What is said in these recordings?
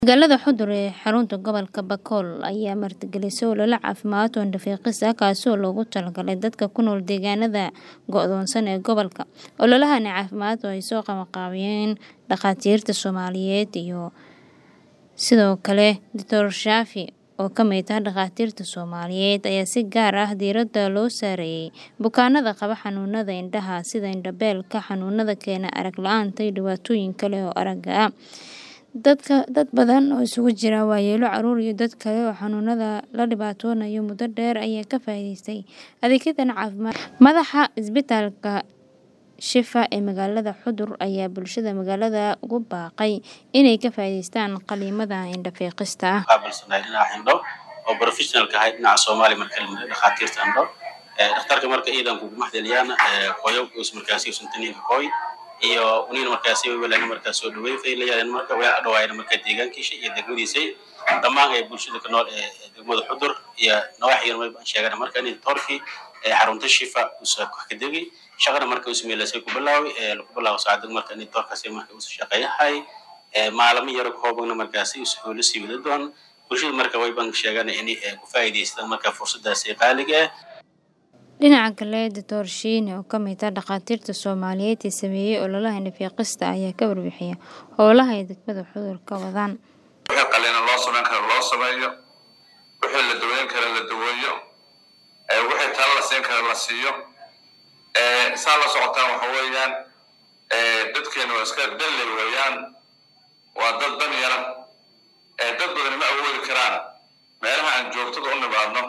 Magaalada Xudur ee xarunta gobolka Bakool ayaa martigelisay olole caafimaad oo indho-fiiqis ah kaasoo loogu talagalay dadka ku nool deegaanada go'doonsan ee gobolka. Ololahan caafimaad oo ay soo qabanqaabiyeen dhakhaatiirta Soomaaliyeed iyo sidoo kale Dr. Shaafi oo ka mid ah dhakhaatiirta Soomaaliyeed ayaa si gaar ah diiradda loo saarayay bukaanada qaba xanuunada indhaha sida indho-beelka, xanuunada keena arag la'aanta iyo dhibaatooyin kale oo aragga ah. Dad badan oo isugu jira waayeello, carruur iyo dad kale oo xanuunada la dhibtoonaya muddo dheer ayaa ka faa'iidaystay adeegyadan caafimaad. Madaxa isbitaalka Shifa ee magaalada Xudur ayaa bulshada magaalada ugu baaqay inay ka faa'iidaystaan qalliimada indho-fiiqista ah. qaabilsanahay dhinaca indho oo professionalka ahay dhinaca Soomaali marka la yiraahdo dhakhaatiirta indho dhakhtarka marka iidan kugu maxdaliyaan qoyo us markaasi suntaninka qoy iyo uniin markaasi welaan markaas soo dhaweey faylayaan marka way dhawaayeen marka deegaankiisa iyo degmadiisa dhammaan ay bulshada ka nool ee degmada Xudur iyo nawaaxigan way sheegaan marka in torki ee xarunta Shifa usoo ka degi shaqada marka uu sameeyay ku bilaaway ee lagu bilaabo saacad marka in torkaasi marka uu shaqeeyahay ee maalmo yar koobana markaasi uu soo la sii wada doon bulshada marka way baan sheegaan in ay ku faa'iideystaan marka fursadaas qaaliga ah Dhinaca kale, Dr. Shiine oo ka mid ah dhakhaatiirta Soomaaliyeed ee sameeyay ololaha indho-fiiqista ayaa ka warbixiyay howlaha ay degmada Xudur ka wadaan. wixii qalliin loo samayn karo loo sameeyo wixii la daweyn karo la daweeyo ee wixii talo la siin karo la siiyo ee saa la socotaan waxa weeyaan ee dadkeena waa iska dalle weeyaan waa dad dan yara ee dad badan ma awoodi karaan meelaha aan joogtada u nimaadno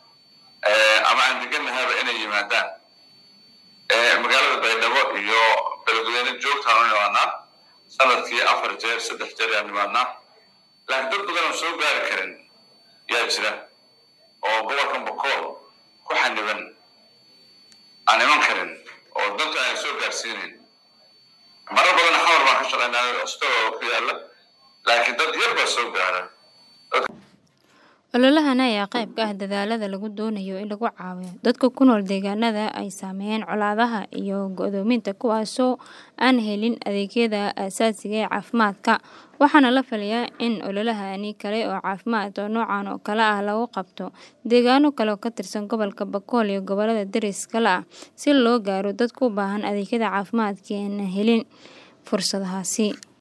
ama aan deganahaba inay yimaadaan magaalada baydhabo iyo beledweyne joogtaan u nimaadnaa sanadkii afar jeer saddex jeer ayaan nimaadnaa laakiin dad badan oo soo gaari karin yaa jira oo gobolkan bakool ku xaniban aan iman karin oo dadka aan soo gaarsiinayn marar badan xamar baan ka shaqaynaa stoo ku yaala laakiin dad yar baa soo gaara Ololahan ayaa qayb ka ah dadaallada lagu doonayo in lagu caawiyo dadka ku nool deegaanada ay saameeyeen colaadaha iyo go'doominta kuwaasoo aan helin adeegyada aasaasiga ee caafimaadka. Waxaana la filayaa in ololahani kale oo caafimaad oo noocan oo kale ah lagu qabto deegaano kale oo ka tirsan gobolka Bakool iyo gobollada deriska la ah si loo gaaro dadka u baahan adeegyada caafimaadka ee aan helin fursadahaasi.